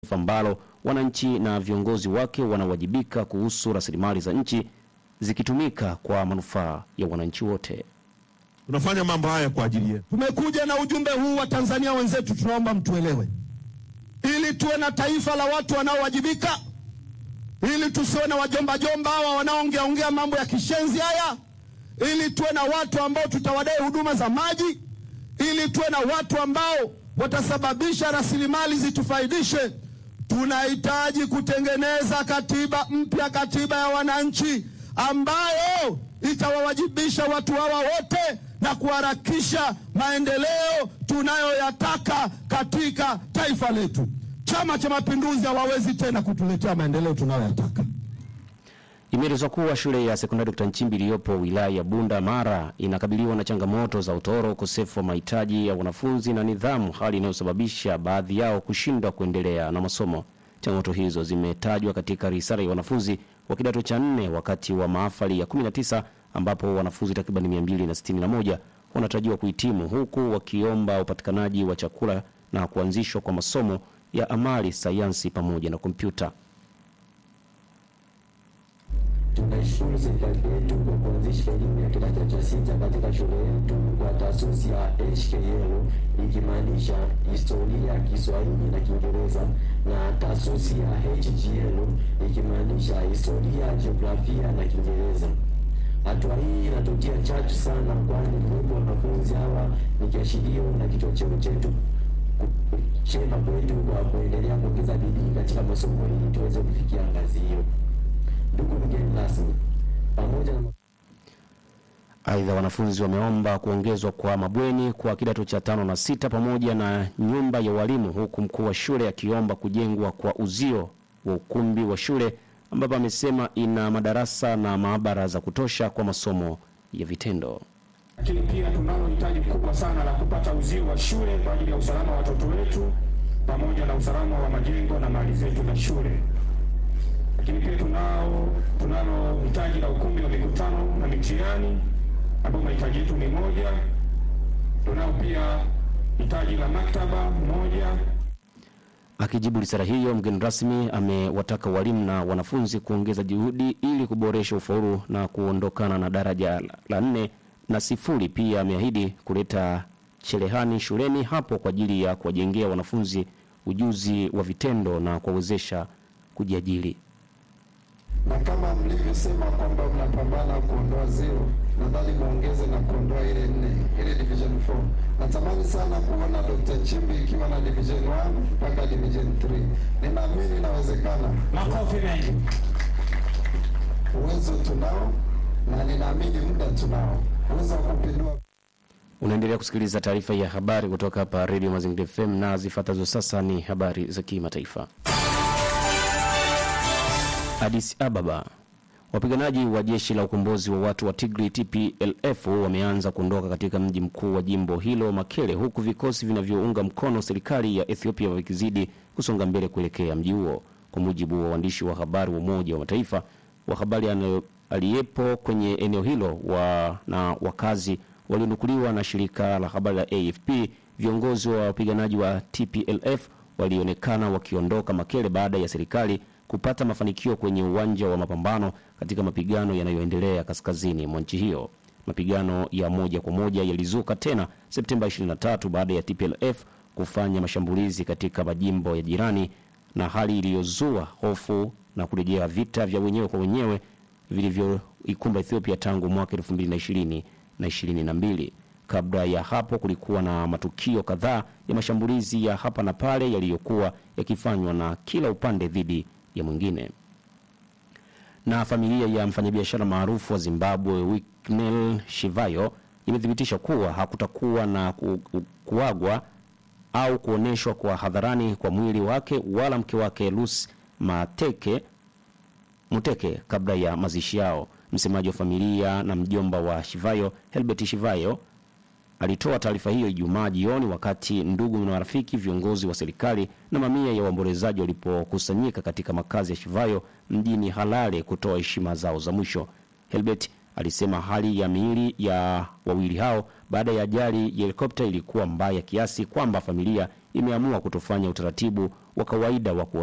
taifa ambalo wananchi na viongozi wake wanawajibika kuhusu rasilimali za nchi zikitumika kwa manufaa ya wananchi wote. Tunafanya mambo haya kwa ajili yetu. Tumekuja na ujumbe huu wa Tanzania wenzetu, tunaomba mtuelewe, ili tuwe na taifa la watu wanaowajibika, ili tusiwe na wajomba jomba hawa wanaoongea ongea mambo ya kishenzi haya, ili tuwe na watu ambao tutawadai huduma za maji, ili tuwe na watu ambao watasababisha rasilimali zitufaidishe. Tunahitaji kutengeneza katiba mpya, katiba ya wananchi ambayo itawawajibisha watu hawa wote na kuharakisha maendeleo tunayoyataka katika taifa letu. Chama cha Mapinduzi hawawezi tena kutuletea maendeleo tunayoyataka. Imeelezwa kuwa shule ya sekondari Dkt. Nchimbi iliyopo wilaya ya Bunda Mara inakabiliwa na changamoto za utoro, ukosefu wa mahitaji ya wanafunzi na nidhamu, hali inayosababisha baadhi yao kushindwa kuendelea na masomo. Changamoto hizo zimetajwa katika risala ya wanafunzi wa kidato cha nne wakati wa mahafali ya 19 ambapo wanafunzi takriban 261 wanatarajiwa kuhitimu huku wakiomba upatikanaji wa chakula na kuanzishwa kwa masomo ya amali, sayansi pamoja na kompyuta. Tunaishukuru serikali yetu kwa kuanzisha elimu ya kidato cha sita katika shule yetu kwa taasisi ya HKL ikimaanisha historia, Kiswahili na Kiingereza na taasisi ya HGL ikimaanisha historia, jiografia na Kiingereza. Hatua hii inatutia chachu sana, kwani kuwepo wanafunzi hawa ni kiashirio na kichocheo chetu chema kwetu kwa kuendelea kuongeza bidii katika masomo ili tuweze kufikia ngazi hiyo. Ndugu mgeni rasmi, pamoja na Aidha, wanafunzi wameomba kuongezwa kwa mabweni kwa kidato cha tano na sita pamoja na nyumba ya walimu, huku mkuu wa shule akiomba kujengwa kwa uzio wa ukumbi wa shule ambapo amesema ina madarasa na maabara za kutosha kwa masomo ya vitendo. lakini pia tunalo hitaji kubwa sana la kupata uzio wa shule kwa ajili ya usalama wa watoto wetu pamoja na usalama wa majengo na mali zetu za shule. Lakini pia tunao tunalo hitaji la ukumbi wa mikutano na mitihani ambao mahitaji yetu ni moja. Tunao pia hitaji la maktaba moja. Akijibu risala hiyo, mgeni rasmi amewataka walimu na wanafunzi kuongeza juhudi ili kuboresha ufaulu na kuondokana na daraja la nne na sifuri. Pia ameahidi kuleta cherehani shuleni hapo kwa ajili ya kuwajengea wanafunzi ujuzi wa vitendo na kuwawezesha kujiajiri. na kama mlivyosema kwamba mnapambana kuondoa zero, nadhani muongeze na kuondoa ile nne, ile division 4. Natamani sana kuona Dr. Nchimbi ikiwa na division 1 mpaka division 3. Ninaamini inawezekana, Makofi mengi. uwezo tunao na ninaamini muda tunao, uwezo wa kupindua Unaendelea kusikiliza taarifa ya habari kutoka hapa Radio Mazingira FM na zifuatazo sasa ni habari za kimataifa. Addis Ababa. Wapiganaji wa jeshi la ukombozi wa watu wa Tigray TPLF wameanza kuondoka katika mji mkuu wa jimbo hilo Makele, huku vikosi vinavyounga mkono serikali ya Ethiopia vikizidi kusonga mbele kuelekea mji huo. Kwa mujibu wa waandishi wa habari wa Umoja wa Mataifa wa habari anayo- aliyepo kwenye eneo hilo wa, na wakazi walionukuliwa na shirika la habari la AFP, viongozi wa wapiganaji wa TPLF walionekana wakiondoka Makele baada ya serikali kupata mafanikio kwenye uwanja wa mapambano katika mapigano yanayoendelea kaskazini mwa nchi hiyo. Mapigano ya moja kwa moja yalizuka tena Septemba 23 baada ya TPLF kufanya mashambulizi katika majimbo ya jirani na hali iliyozua hofu na kurejea vita vya wenyewe kwa wenyewe vilivyoikumba Ethiopia tangu mwaka 2020 na 22. Kabla ya hapo kulikuwa na matukio kadhaa ya mashambulizi ya hapa na pale yaliyokuwa yakifanywa na kila upande dhidi ya mwingine. Na familia ya mfanyabiashara maarufu wa Zimbabwe Winnie Shivayo imethibitisha kuwa hakutakuwa na ku, ku, kuagwa au kuonyeshwa kwa hadharani kwa mwili wake wala mke wake Lucy Mateke Muteke kabla ya mazishi yao. Msemaji wa familia na mjomba wa Shivayo Helbert Shivayo alitoa taarifa hiyo Ijumaa jioni wakati ndugu na marafiki, viongozi wa serikali na mamia ya waombolezaji walipokusanyika katika makazi ya Shivayo mjini Harare kutoa heshima zao za mwisho. Helbert alisema hali ya miili ya wawili hao baada ya ajali ya helikopta ilikuwa mbaya kiasi kwamba familia imeamua kutofanya utaratibu wa kawaida wa